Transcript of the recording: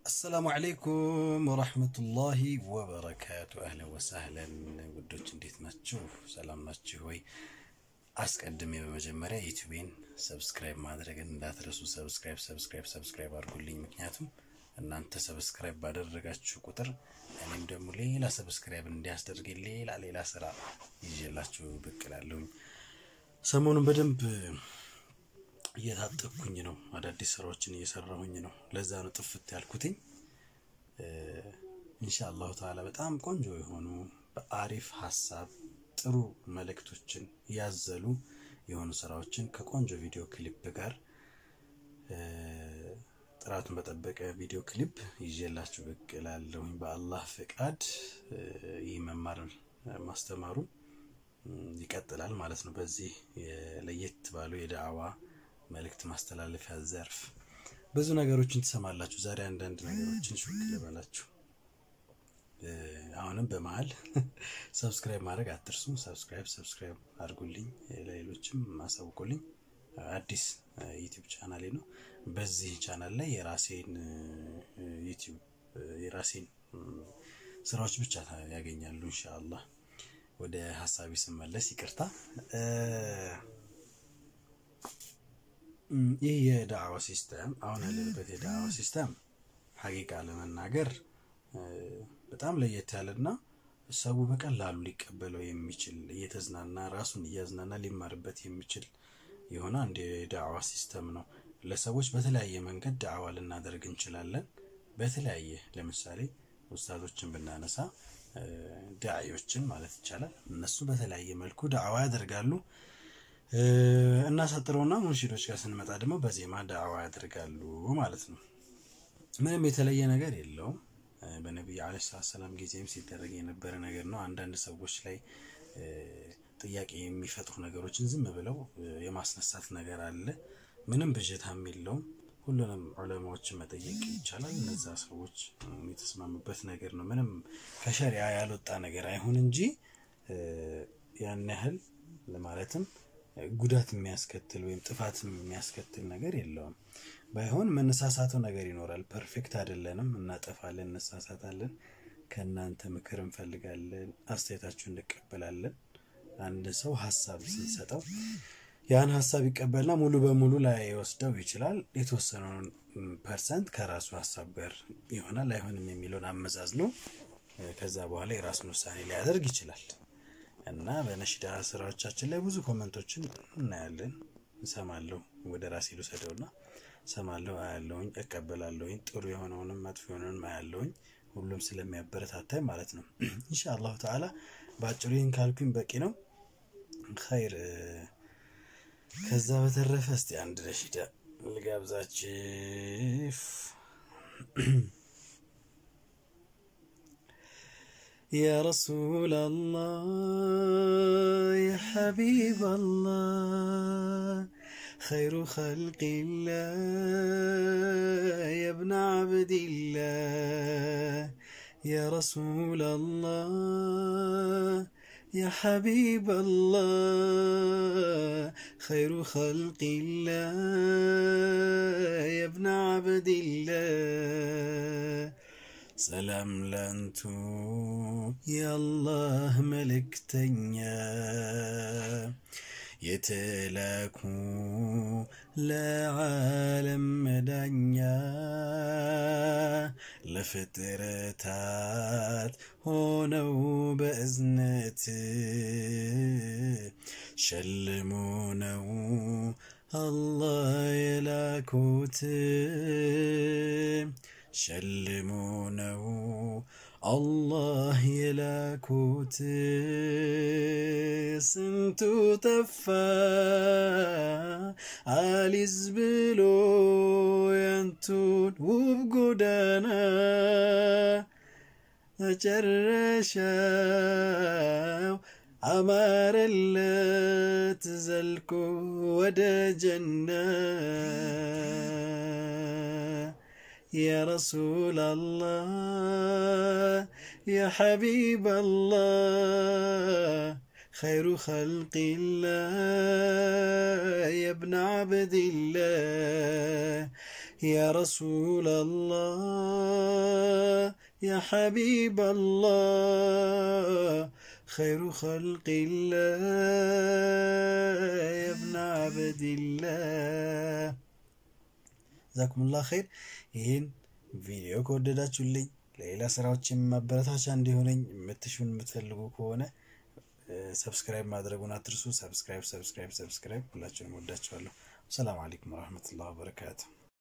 አሰላሙ አለይኩም ወራህመቱላሂ ወበረካቱ። አህለን ወሳህለን ውዶች እንዴት ናችሁ? ሰላም ናችሁ ወይ? አስቀድሜ በመጀመሪያ ዩቲዩቤን ሰብስክራይብ ማድረግን እንዳትረሱ። ሰብስክራይብ ሰብስክራይብ ሰብስክራይብ አድርጉልኝ። ምክንያቱም እናንተ ሰብስክራይብ ባደረጋችሁ ቁጥር እኔም ደግሞ ሌላ ሰብስክራይብ እንዲያስደርገኝ ሌላ ሌላ ስራ ይዤላችሁ ብቅ እላለሁኝ። ሰሞኑን በደንብ እየታጠቅኩኝ ነው። አዳዲስ ስራዎችን እየሰራሁኝ ነው። ለዛ ነው ጥፍት ያልኩትኝ። ኢንሻአላሁ ተዓላ በጣም ቆንጆ የሆኑ በአሪፍ ሀሳብ ጥሩ መልእክቶችን ያዘሉ የሆኑ ስራዎችን ከቆንጆ ቪዲዮ ክሊፕ ጋር ጥራቱን በጠበቀ ቪዲዮ ክሊፕ ይዤላችሁ ብቅ እላለሁኝ በአላህ ፍቃድ። ይህ መማር ማስተማሩ ይቀጥላል ማለት ነው። በዚህ ለየት ባሉ የዳዕዋ መልእክት ማስተላለፊያ ዘርፍ ብዙ ነገሮችን ትሰማላችሁ። ዛሬ አንዳንድ ነገሮችን ሹክ ልበላችሁ። አሁንም በመሀል ሰብስክራይብ ማድረግ አትርሱ። ሰብስክራይብ ሰብስክራይብ አድርጉልኝ፣ ለሌሎችም አሳውቁልኝ። አዲስ ዩቲዩብ ቻናሌ ነው። በዚህ ቻናል ላይ የራሴን ዩቲዩብ የራሴን ስራዎች ብቻ ያገኛሉ ኢንሻአላህ። ወደ ሀሳቢ ስመለስ ይቅርታ ይህ የዳዕዋ ሲስተም አሁን ያለንበት የዳዕዋ ሲስተም ሀቂቃ ለመናገር በጣም ለየት ያለና ሰው በቀላሉ ሊቀበለው የሚችል እየተዝናና ራሱን እያዝናና ሊማርበት የሚችል የሆነ አንድ የዳዕዋ ሲስተም ነው። ለሰዎች በተለያየ መንገድ ዳዕዋ ልናደርግ እንችላለን። በተለያየ ለምሳሌ ኡስታዞችን ብናነሳ ዳዒዎችን ማለት ይቻላል። እነሱ በተለያየ መልኩ ዳዕዋ ያደርጋሉ። እናሳጥረውና ሙንሺዶች ጋር ስንመጣ ደግሞ በዜማ ዳዕዋ ያደርጋሉ ማለት ነው። ምንም የተለየ ነገር የለውም። በነቢዩ ዓለይሂ ሰላም ጊዜም ሲደረግ የነበረ ነገር ነው። አንዳንድ ሰዎች ላይ ጥያቄ የሚፈጥሩ ነገሮችን ዝም ብለው የማስነሳት ነገር አለ። ምንም ብዥታም የለውም። ሁሉንም ዑለማዎችን መጠየቅ ይቻላል። እነዛ ሰዎች የተስማሙበት ነገር ነው። ምንም ከሸሪያ ያልወጣ ነገር አይሁን እንጂ ያን ያህል ለማለትም ጉዳት የሚያስከትል ወይም ጥፋት የሚያስከትል ነገር የለውም። ባይሆን መነሳሳተው ነገር ይኖራል። ፐርፌክት አይደለንም፣ እናጠፋለን፣ እንሳሳታለን። ከእናንተ ምክር እንፈልጋለን፣ አስተያየታችሁ እንቀበላለን። አንድ ሰው ሀሳብ ስንሰጠው ያን ሀሳብ ይቀበልና ሙሉ በሙሉ ላይ ወስደው ይችላል። የተወሰነውን ፐርሰንት ከራሱ ሀሳብ ጋር ይሆናል አይሆንም የሚለውን አመዛዝኖ ከዛ በኋላ የራሱን ውሳኔ ሊያደርግ ይችላል። እና በነሽዳ ስራዎቻችን ላይ ብዙ ኮመንቶችን እናያለን፣ እሰማለሁ። ወደ ራሴ ልውሰደውና እሰማለሁ፣ አያለሁኝ፣ እቀበላለሁኝ። ጥሩ የሆነውንም መጥፎ የሆነውንም አያለሁኝ። ሁሉም ስለሚያበረታታኝ ማለት ነው። ኢንሻአላሁ ተዓላ በአጭሩ ይህን ካልኩኝ በቂ ነው። ኸይር። ከዛ በተረፈ እስቲ አንድ ነሽዳ ልጋብዛችሁ። يا رسول الله يا حبيب الله خير خلق الله يا ابن عبد الله يا رسول الله يا حبيب الله خير خلق الله يا ابن عبد الله ሰላም ለንቱ የአላህ መልእክተኛ የተላኩ ለዓለም መዳኛ ለፍጥረታት ሆነው በእዝነት ሸልሞ ነው አላህ የላኩት ሸልሞ ነው አላህ የላኩት። ስንቱ ጠፋ አሊዝ ብሎ ያንቱን ውብ ጎዳና መጨረሻው አማረለት ዘልቆ ወደ ጀና يا رسول الله يا حبيب الله خير خلق الله يا ابن عبد الله ያ ረሱላላህ ያ ሐቢበላህ ኸይሩ ኸልቂላህ የብነ አበዲላህ ጀዛኩሙላህ ኸይር። ይህን ቪዲዮ ከወደዳችሁልኝ ለሌላ ስራዎችን ማበረታቻ እንዲሆነኝ የምትሹን የምትፈልጉ ከሆነ ሰብስክራይብ ማድረጉን አትርሱ። ሰብስክራይብ ሰብስክራይብ ሰብስክራይብ። ሁላችሁንም ወዳችኋለሁ። ሰላም አለይኩም ወረህመቱላህ ወበረካቱ።